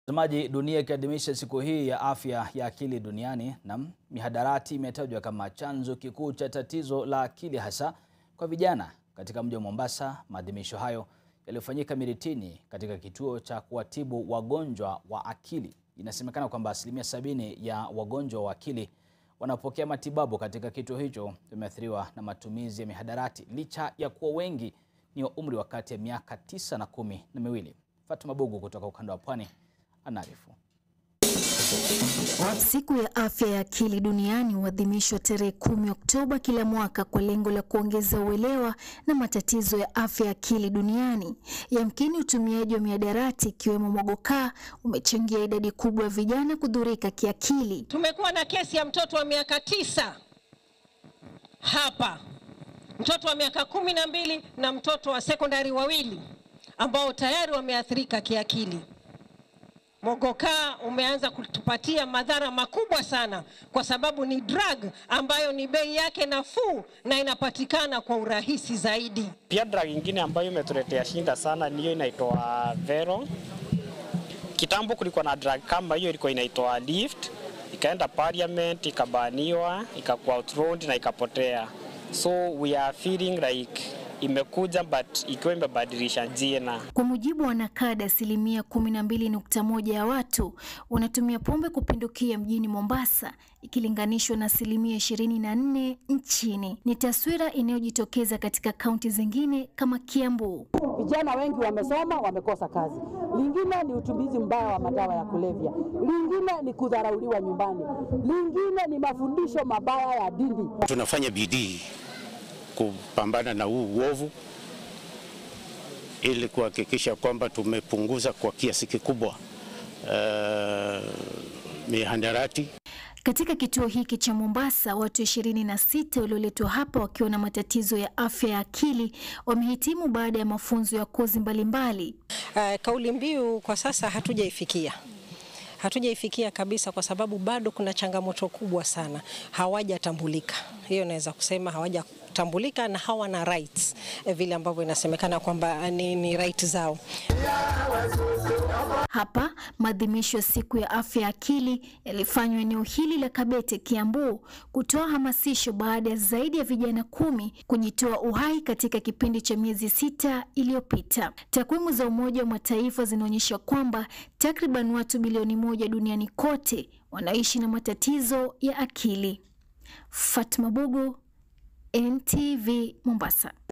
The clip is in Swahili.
Mtazamaji, dunia ikiadhimisha siku hii ya afya ya akili duniani, na mihadarati imetajwa kama chanzo kikuu cha tatizo la akili hasa kwa vijana katika mji wa Mombasa. Maadhimisho hayo yaliyofanyika Miritini katika kituo cha kuwatibu wagonjwa wa akili. Inasemekana kwamba asilimia sabini ya wagonjwa wa akili wanaopokea matibabu katika kituo hicho wameathiriwa na matumizi ya mihadarati, licha ya kuwa wengi ni wa umri wa kati ya miaka tisa na kumi na miwili. Fatuma Bugu kutoka ukanda wa Pwani anaarifu. Siku ya afya ya akili duniani huadhimishwa tarehe kumi Oktoba kila mwaka kwa lengo la kuongeza uelewa na matatizo ya afya ya akili duniani. Yamkini utumiaji wa mihadarati ikiwemo mogokaa umechangia idadi kubwa ya vijana kudhurika kiakili. Tumekuwa na kesi ya mtoto wa miaka tisa hapa, mtoto wa miaka kumi na mbili na mtoto wa sekondari wawili ambao tayari wameathirika kiakili. Mogokaa umeanza kutupatia madhara makubwa sana, kwa sababu ni drug ambayo ni bei yake nafuu na inapatikana kwa urahisi zaidi. Pia drug ingine ambayo imetuletea shinda sana niyo inaitwa Vero. Kitambo kulikuwa na drug kama hiyo ilikuwa inaitwa Lift, ikaenda parliament, ikabaniwa, ikakuwa outlawed na ikapotea. So we are feeling like imekuja but ikiwa imebadilisha jina. Kwa mujibu wa NACADA, asilimia kumi na mbili nukta moja ya watu wanatumia pombe kupindukia mjini Mombasa ikilinganishwa na asilimia ishirini na nne nchini. Ni taswira inayojitokeza katika kaunti zingine kama Kiambu. Vijana wengi wamesoma, wamekosa kazi. Lingine ni utumizi mbaya wa madawa ya kulevya, lingine ni kudharauliwa nyumbani, lingine ni mafundisho mabaya ya dini. Tunafanya bidii kupambana na huu uovu ili kuhakikisha kwamba tumepunguza kwa kiasi kikubwa uh, mihadarati. Katika kituo hiki cha Mombasa, watu ishirini na sita walioletwa hapa wakiwa na matatizo ya afya ya akili wamehitimu baada ya mafunzo ya kozi mbalimbali. Uh, kauli mbiu kwa sasa hatujaifikia hatujaifikia kabisa, kwa sababu bado kuna changamoto kubwa sana, hawajatambulika. Hiyo naweza kusema hawajatambulika na hawana rights eh, vile ambavyo inasemekana kwamba ni, ni right zao. Hapa maadhimisho ya siku ya afya ya akili yalifanywa eneo hili la Kabete, Kiambu, kutoa hamasisho baada ya zaidi ya vijana kumi kujitoa uhai katika kipindi cha miezi sita iliyopita. Takwimu za Umoja wa Mataifa zinaonyesha kwamba takriban watu bilioni moja duniani kote wanaishi na matatizo ya akili. Fatma Bugu, NTV, Mombasa.